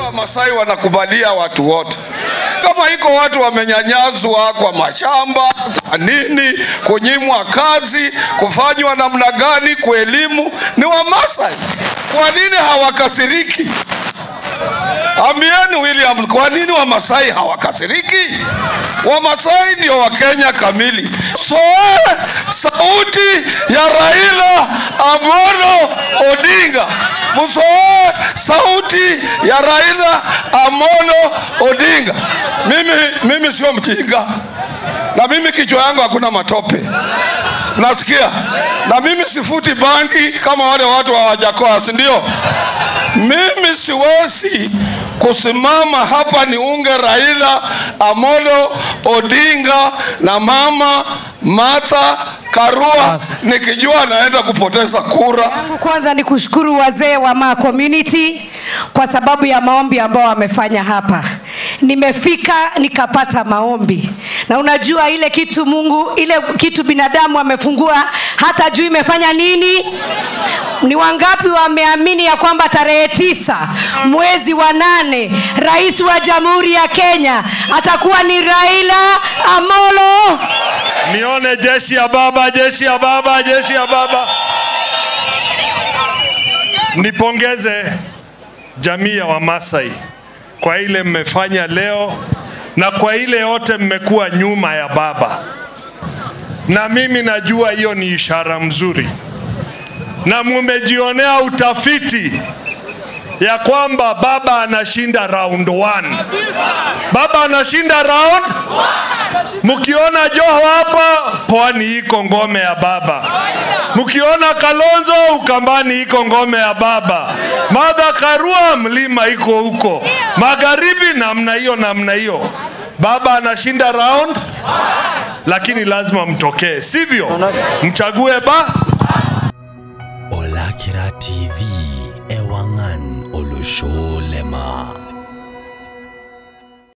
Wamasai wanakubalia watu wote. Kama iko watu wamenyanyazwa kwa mashamba, kwa nini, kunyimwa kazi, kufanywa namna gani, kwa elimu, ni Wamasai. Kwa nini hawakasiriki? Ambieni William, kwa nini Wamasai hawakasiriki? Wamasai ndio Wakenya kamili. So sauti ya Raila Amolo Odinga, msoe sauti ya Raila Amolo Odinga. Mimi, mimi sio mjinga na mimi kichwa yangu hakuna matope, nasikia na mimi sifuti bangi kama wale watu wa Wajakoya, si ndio? Mimi siwezi kusimama hapa niunge Raila Amolo Odinga na mama Martha Karua nikijua naenda kupoteza kura. yangu kwanza ni kushukuru wazee wa Ma Community kwa sababu ya maombi ambao wamefanya hapa. Nimefika nikapata maombi, na unajua ile kitu Mungu, ile kitu binadamu amefungua hata juu imefanya nini. Ni wangapi wameamini ya kwamba tarehe tisa mwezi wa nane rais wa jamhuri ya Kenya atakuwa ni Raila Amolo Nione jeshi ya baba, jeshi ya baba, jeshi ya baba. Nipongeze jamii ya Wamasai kwa ile mmefanya leo na kwa ile yote mmekuwa nyuma ya baba, na mimi najua hiyo ni ishara mzuri, na mumejionea utafiti ya kwamba baba anashinda round one. Baba anashinda round Mkiona Joho hapa, pwani iko ngome ya baba. Mkiona Kalonzo, Ukambani iko ngome ya baba. Martha Karua, mlima iko huko magharibi, namna hiyo namna hiyo. Baba anashinda round, lakini lazima mtokee, sivyo? Mchague ba Olakira TV Ewangan Olusholema